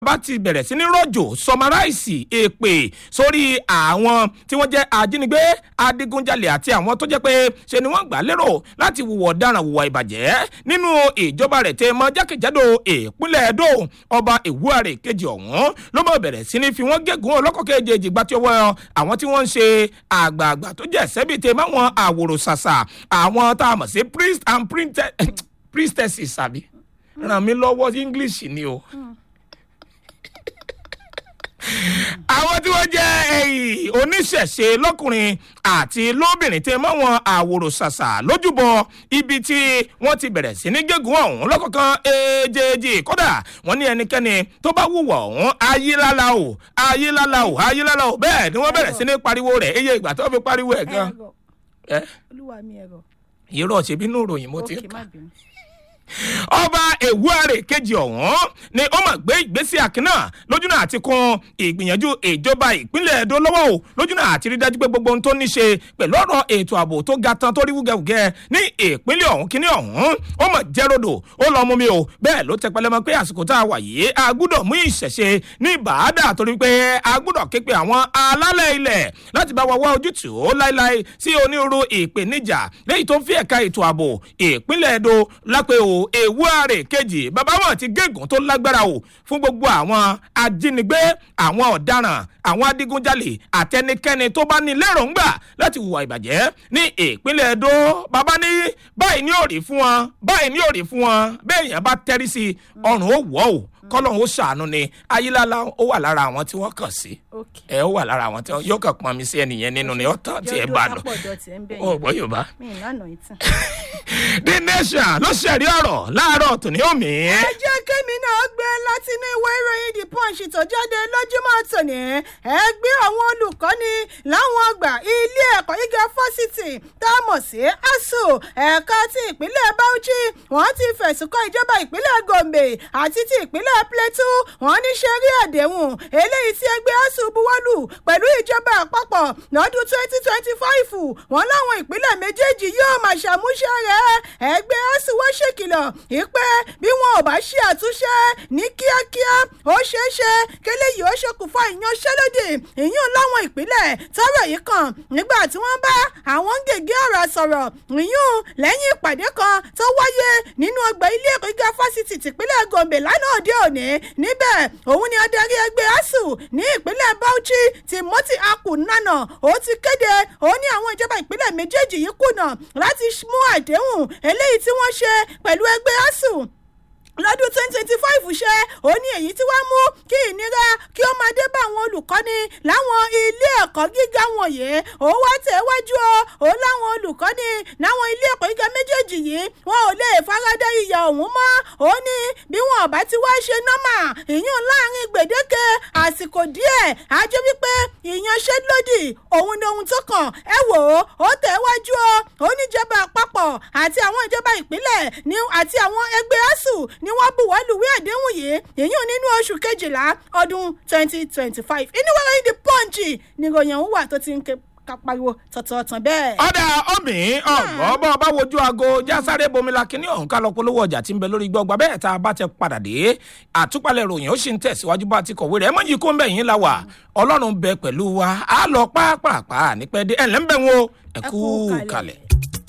bá ti bẹ̀rẹ̀ sí ní rọ̀jò sọmaráìsì èpè sórí àwọn tí wọ́n jẹ́ ajínigbé adigunjalè àti àwọn tó jẹ́ pé ṣe ni wọ́n gbà lérò láti wùwọ̀ ọ̀daràn wùwà ìbàjẹ́ nínú ìjọba rẹ̀ tẹ́ mọ́ jákèjádò ìpínlẹ̀ Ẹdó ọba Ìwúàrè kejì ọ̀hún ló mọ̀ bẹ̀rẹ̀ sí ní fi wọ́n gégùn ọlọ́kọ̀ kejì gbà tí ó wọ àwọn tí wọ́n ń ṣe àgbààgbà tó jẹ́ sẹ́bi tẹ́ máwọn àwòrò ṣàṣà àwọn tá a mọ̀ sí priest and priestesses àbí ràn mí lọ́wọ́ English ni o. àwọn tí wọ́n jẹ́ ẹ̀yìn oníṣẹ̀ṣe lọ́kùnrin àti lóbìnrin tẹ mọ́ wọn àwòrò ṣàṣà lójúbọ ibi tí wọ́n ti bẹ̀rẹ̀ sí ní gégùn ọ̀hún lọ́kọ̀ọ̀kan èjèèjì kódà wọ́n ní ẹnikẹ́ni tó bá wùwọ̀ ọ̀hún ayélálá o ayélálá o ayélálá o bẹ́ẹ̀ ni wọ́n bẹ̀rẹ̀ sí ní pariwo rẹ̀ eye ìgbà tó fi pariwo ẹ̀ gan. olúwa mi ẹ̀rọ. irọ́ ṣe bínú ìròyìn mo ti ń òkè kà má bínú. ọba Ewuare kejì ọ̀hún ni ó máa gbé ìgbésí àkínà lójúnà àti kun ìgbìyànjú ìjọba ìpínlẹ̀ Ẹdó lọ́wọ́ o lójúnà àti rí dájú pé gbogbo ohun tó ní ṣe pẹ̀lú ọ̀rọ̀ ètò ààbò tó ga tán tó rí wúgẹ́wúgẹ́ ní ìpínlẹ̀ ọ̀hún kíní ọ̀hún ó mọ̀ jẹ́ rodò ó lọ mú mi o bẹ́ẹ̀ ló tẹpẹlẹ mọ́ pé àsìkò tá a wà yìí a gbúdọ̀ mú ìṣẹ̀ṣe ní ìbàdà torí pé a gbúdọ̀ ké pe àwọn alálẹ̀ ilẹ̀ láti bá wa wá ojútùú láéláé sí onírúurú ìpèníjà lẹ́yìn tó ń fi ẹ̀ka ètò ààbò ìpínlẹ̀ Ẹdó lápẹ́ o Ewuare kejì bàbá wọn ti gégùn tó lágbára o fún gbogbo àwọn ajínigbé àwọn ọ̀daràn àwọn adigunjalè àtẹnikẹ́ni tó bá ní lérògbà láti hùwà ìbàjẹ́ ní ìpínlẹ̀ Ẹdó bàbá ní báyìí ní òrì fún wọn báyìí ní òrì fún wọn bẹ́ẹ̀ yẹn bá tẹ́rí sí i ọrùn ó wọ̀ o kọ́lọ́hún ó ṣàánú ni ayílálá ó wà lára àwọn tí wọ́n kàn sí ok. ẹ ó wà lára àwọn tí wọ́n yóò kàn pọn mi sí ẹnìyẹn nínú ni ó tán tí ẹ bá lọ jọjọ sápọ̀jọ tiẹ̀ ń bẹ̀ ó gbọ́ Yorùbá mi ìlànà ìtàn. The Nation ló ṣẹ̀rí ọ̀rọ̀ láàárọ̀ tòní òmí. ẹ jẹ́ kémi náà gbé látinú ìwé ìròyìn the punch tó jáde lójúmọ́ tòní ẹgbẹ́ àwọn olùkọ́ni láwọn ọgbà ilé ẹ̀kọ́ gíga fásitì tá a mọ̀ sí asu ẹ̀ka ti ìpínlẹ̀ bauchi wọ́n ti fẹ̀sùn kọ́ ìjọba ìpínlẹ̀ gombe àti ti ìpínlẹ̀ plateau wọ́n ní ṣe rí àdéhùn eléyìí tí ẹgbẹ́ asu buwọ́lù pẹ̀lú ìjọba àpapọ̀ lọ́dún twenty twenty five wọ́n láwọn ìpínlẹ̀ méjèèjì yóò máa ṣàmúṣe rẹ̀ ẹgbẹ́ asu wọ́n ṣèkìlọ̀ ìpè bí wọn ò bá ṣe àtúnṣe ní kíákíá ó ṣeé ṣe kélé yìí ó ṣokùnfà ìyanṣẹ́lódì ìyún láwọn ìpínlẹ̀ tọ́rọ̀ yìí kàn nígbà tí wọ́n bá àwọn gègé ọ̀rọ̀ sọ̀rọ̀ ìyún lẹ́yìn ìpàdé kan tó wáyé nínú ọgbà ilé ẹ̀kọ́ gíga fásitì tìpínlẹ̀ gombe lánàá òde òní níbẹ̀ òun ni adarí ẹgbẹ́ asuu ní ìpínlẹ̀ bauchi timothy akunana ó ti kéde ó ní àwọn ìjọba ìpínlẹ̀ méjèèjì yìí kùnà láti mú àdéhùn eléyìí tí wọ́n ṣe pẹ̀lú ẹgbẹ́ asuu lọ́dún twenty twenty five ṣe ó ní èyí tí wàá mú kí ìnira kí ó máa dé bá àwọn olùkọ́ni láwọn ilé ẹ̀kọ́ gíga wọ̀nyí ó wá tẹ̀wájú o ó láwọn olùkọ́ni láwọn ilé ẹ̀kọ́ gíga méjèèjì yìí wọn ò lè faradà ìyà ọ̀hún mọ́ ó ní bí wọn ò bá ti wá ṣe nọ́mà ìyún láàrin gbèdéke àsìkò díẹ̀ á jẹ́ wípé ìyanṣẹ́lódì òun ni ohun tó kàn ẹ wò ó ó tẹ̀wájú o ó níjọba àpapọ̀ àti àwọn ìjọba ìpínlẹ̀ ní àti àwọn ẹgbẹ́ asuu ni wọ́n buwọ́ lùwé àdéhùn yìí èyún nínú oṣù kejìlá ọdún twenty twenty five inú wẹ́rẹ́ yìí di pọ́ǹchì ni ìròyìn ọ̀hún wà tó ti ń ké ká pariwo tọ̀tọ̀ọ̀tàn bẹ́ẹ̀. ọ̀dà ọ̀mì ọ̀gbọ́n bọ́ bá wojú aago jásáré bomila kínní ọ̀hún ká lọ polówó ọjà tí ń bẹ lórí gbọ́gba bẹ́ẹ̀ tá a bá ti padà dé àtúpalẹ̀ ròyìn ó sì ń tẹ̀síwájú bá ti kọ̀wé rẹ̀ mọ́ yìí kó ń bẹ̀ yín la wà ọlọ́run bẹ pẹ̀lú wa á lọ pápápá nípẹ́ dé ẹ̀ lẹ́ ń bẹ̀ wọn o ẹ kú kalẹ̀.